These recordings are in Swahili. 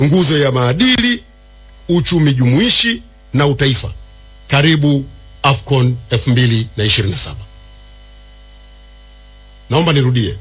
nguzo ya maadili, uchumi jumuishi na utaifa. Karibu AFCON 2027. Naomba nirudie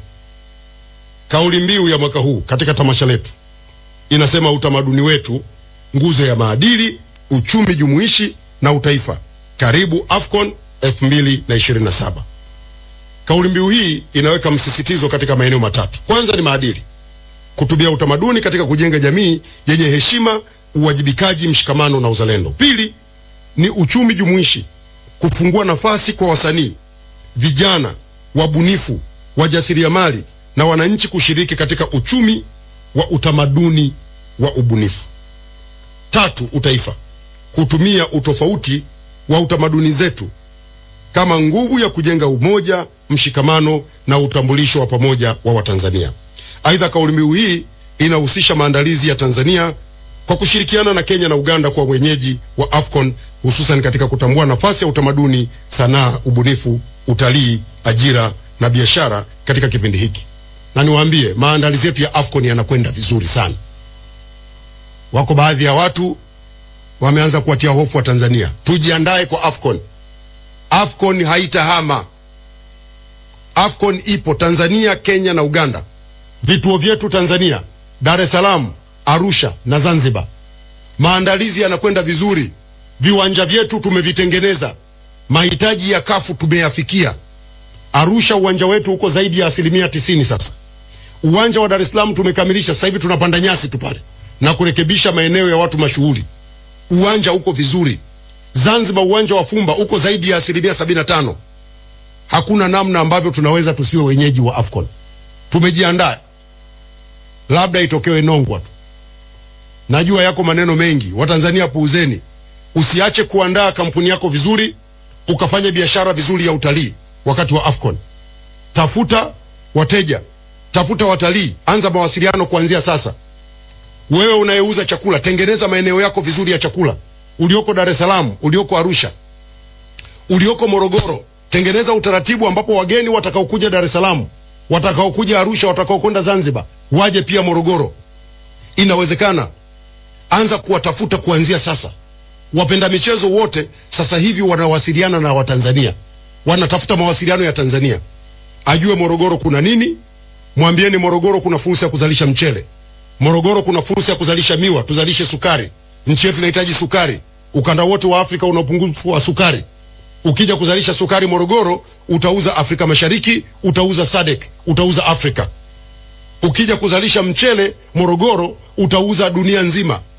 kauli mbiu ya mwaka huu katika tamasha letu inasema, utamaduni wetu, nguzo ya maadili, uchumi jumuishi na utaifa. Karibu AFCON 2027. Kauli mbiu hii inaweka msisitizo katika maeneo matatu. Kwanza ni maadili, kutumia utamaduni katika kujenga jamii yenye heshima, uwajibikaji, mshikamano na uzalendo. Pili ni uchumi jumuishi, kufungua nafasi kwa wasanii, vijana, wabunifu, wajasiriamali na wananchi kushiriki katika uchumi wa utamaduni wa ubunifu. Tatu, utaifa, kutumia utofauti wa utamaduni zetu kama nguvu ya kujenga umoja, mshikamano na utambulisho wa pamoja wa Watanzania. Aidha, kauli mbiu hii inahusisha maandalizi ya Tanzania kwa kushirikiana na Kenya na Uganda kwa wenyeji wa AFCON, hususan katika kutambua nafasi ya utamaduni, sanaa, ubunifu, utalii, ajira na biashara katika kipindi hiki. Na niwaambie maandalizi yetu ya AFCON yanakwenda vizuri sana. Wako baadhi ya watu wameanza kuwatia hofu wa Tanzania. Tujiandae kwa AFCON. AFCON haitahama. AFCON ipo Tanzania, Kenya na Uganda. Vituo vyetu Tanzania, Dar es Salaam, Arusha na Zanzibar. Maandalizi yanakwenda vizuri. Viwanja vyetu tumevitengeneza. Mahitaji ya kafu tumeyafikia. Arusha uwanja wetu uko zaidi ya asilimia tisini sasa. Uwanja wa Dar es Salaam tumekamilisha, sasa hivi tunapanda nyasi tu pale na kurekebisha maeneo ya watu mashuhuri. Uwanja uko vizuri. Zanzibar uwanja wa Fumba uko zaidi ya asilimia sabini na tano. Hakuna namna ambavyo tunaweza tusiwe wenyeji wa AFCON. Tumejiandaa, labda itokewe nongwa tu. Najua yako maneno mengi, Watanzania puuzeni. Usiache kuandaa kampuni yako vizuri, ukafanya biashara vizuri ya utalii wakati wa AFCON. Tafuta wateja, tafuta watalii, anza mawasiliano kuanzia sasa. Wewe unayeuza chakula, tengeneza maeneo yako vizuri ya chakula ulioko Dar es Salaam, ulioko Arusha, ulioko Morogoro, tengeneza utaratibu ambapo wageni watakaokuja Dar es Salaam, watakaokuja Arusha, watakaokwenda Zanzibar waje pia Morogoro. Inawezekana. Anza kuwatafuta kuanzia sasa. Wapenda michezo wote sasa hivi wanawasiliana na Watanzania, wanatafuta mawasiliano ya Tanzania, ajue Morogoro kuna nini. Mwambieni Morogoro kuna fursa ya kuzalisha mchele, Morogoro kuna fursa ya kuzalisha miwa, tuzalishe sukari. Nchi yetu inahitaji sukari. Ukanda wote wa Afrika una upungufu wa sukari. Ukija kuzalisha sukari Morogoro, utauza Afrika Mashariki, utauza SADC, utauza Afrika. Ukija kuzalisha mchele Morogoro, utauza dunia nzima.